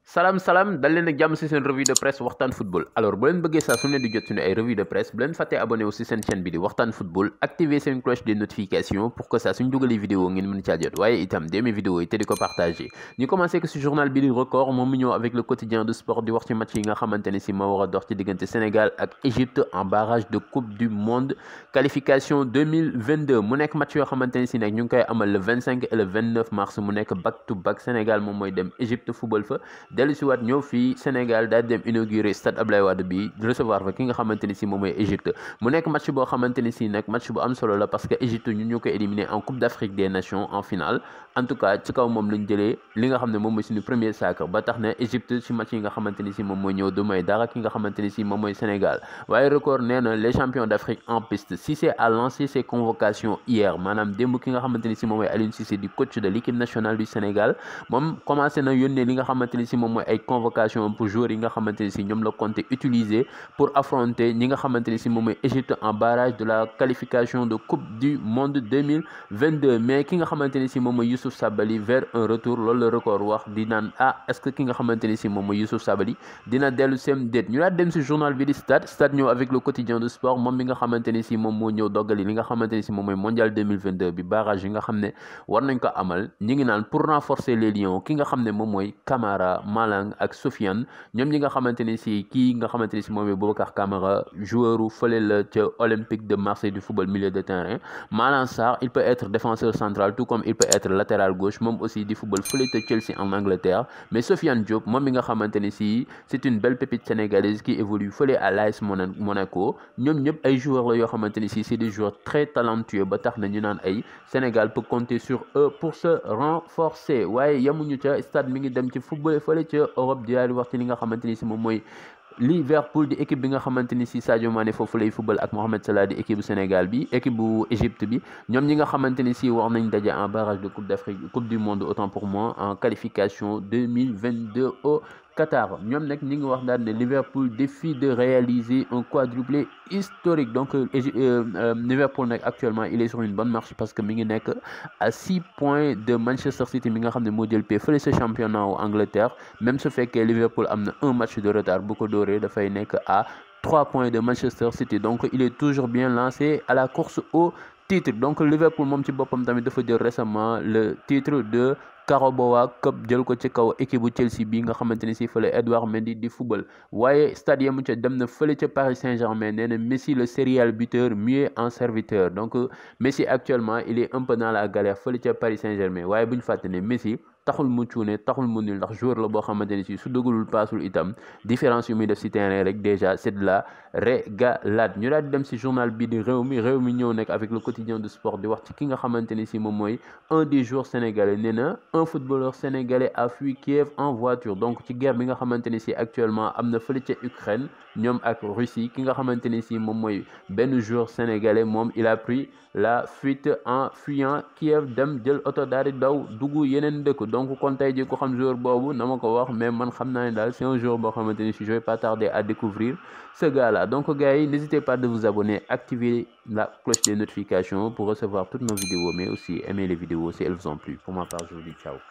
salaam salaam dal leen ak jàmm si seen revue de presse waxtaan football alors bu leen bëggee saa su ne di jot suñu ay revue de presse bu leen fàttee abonné wu si seen chaîne bi di waxtaan football activer seen cloche de notification pour que saa suñ dugalee vidéo ngeen mën caa jot waaye itam demee vidéo yi te di ko partagé ñu commencé que si journal bi di record moom mu ñëw avec le quotidien de sport di wax ci match yi nga xamante ne si moo war a dox ci diggante Sénégal ak Égypte en barrage de coupe du monde qualification 2022 mu nekk match yoo xamante ne si nag ñu ngi koy amal le 25 et le 29 mars mu nekk back to back Sénégal moom mooy dem Égypte football fa dellu si waat ñëw fii Sénégal daal dem inauguré stade Abdoulaye Wade bi recevoir fa ki nga xamante ni si moom mooy Égypte mu nekk match boo xamante ni si nag match bu am solo la parce que Égypte ñun ñoo ko éliminé en Coupe d'Afrique des Nations en finale en tout cas ci kaw moom lañ jëlee li nga xam ne moom mooy suñu premier sacre ba tax na Égypte si match yi nga xamante ni si moom mooy ñëw du may dara ki nga xamante ni si moom mooy Sénégal waaye record nee na les champions d'Afrique en piste Cissé a lancé ses convocations hier maanaam démb ki nga xamante ni si moom mooy Aliou Cissé di coach de l'équipe nationale du Sénégal moom commencé na yónnee li nga xamante ni si moom mooy ay convocation pour joueurs yi nga xamante ni si ñoom la compté utiliser pour affronter ñi nga xamante ni si moom mooy Égypte en barrage de la qualification de coupe du monde 2022 mais ki nga xamante ni si moom mooy Youssouf Sabaly vers un retour loolu la record wax di naan ah est-ce que ki nga xamante ni si moom mooy Youssouf Sabaly dina dellu sem déet ñu daal dem si journal bi di stade stade ñëw avec le quotidien de sport moom mi nga xamante ni si moom moo ñëw doggali li nga xamante ni si moom mooy mondial 2022 bi barrage yi nga xam ne war nañ ko amal ñi ngi naan pour renforcer les lions ki nga xam ne moom mooy Camara Malang ak Sofiane ñoom ñi nga xamante ni si kii nga xamante ni si moom mooy Boubacar Camara joueur u fële la ca Olympique de Marseille du football milieu de terrain Malang Sarr il peut être défenseur central tout comme il peut être latéral gauche moom aussi di football fële ca Chelsea en Angleterre mais Sofiane Diop moom mi nga xamante ni si c'est une belle pépite sénégalaise qui évolue fële à l'AS Monaco ñoom ñëpp ay joueurs la yoo xamante ni si c'est des joueurs très talentueux ba tax na ñu naan ay Sénégal peut compter sur eux pour se renforcer waaye yamuñu ca stade mi ngi dem ci football fële ca Europe di daal di wax ci li nga xamante ni si moom mooy Liverpool di équipe bi nga xamante ni si Sadio Mané foofu lay football ak Mohamed Salah di équipe bu Sénégal bi équipe bu Égypte bi ñoom ñi nga xamante ni si war nañ daje en barrage de coupe d'Afrique coupe du monde autant pour moi en qualification 2022 au Qatar ñoom nag ñi ngi wax daal ne Liverpool défie de réaliser un quadruplé historique donc Liverpool nag actuellement il est sur une bonne marche parce que mi ngi nekk à six points de Manchester City mi nga xam ne moo jël pay fële sa championnat wu Angleterre même su fekkee Liverpool am na un match de retard bu ko dooree dafay nekk à trois points de Manchester City donc il est toujours bien lancé à la course au titre donc Liverpool moom ci boppam tamit dafa jël récemment le titre de Carabao Cup jël ko ci kaw équipe bu Chelsea bi nga xamante ni si fële Edouard Mendy di football waaye stade yamu ca dem na fële ca Paris Saint-Germain nee na Messi le serial buteur mieux en serviteur donc Messi actuellement il est un peu dans la galère fële ca Paris Saint-Germain waaye bu ñu fàtte ne Messi taxul mu cuune taxul mu nul ndax joueur la boo xamante ni si su dugalul paasul itam différence yu muy def si terrain rek déjà c'est de la régalade ñu daal di dem si journal bi di réew mi réew mi ñëw nekk avec le quotidien de sport di wax ci ki nga xamante ni si moom mooy un des joueurs sénégalais nee na un footballeur sénégalais a fui Kiev en voiture donc ci guerre bi nga xamante ni si actuellement am na fële ca Ukraine ñoom ak Russie ki nga xamante ni si moom mooy benn joueur sénégalais moom il a pris la fuite en fuyant Kiev dem jël oto daal di daw dugg yeneen dëkk donc kon tey jii ko xam joueur boobu na ma ko wax mais man xam naa ne daal c'est un joueur boo xamante ni si je vais pas tarder à découvrir ce gars-là donc gars yi n'hésitez pas de vous abonner activer la cloche des notifications pour recevoir toutes nos vidéos mais aussi aimer les vidéos si elles vous ont plu pour ma part je vous dis ciao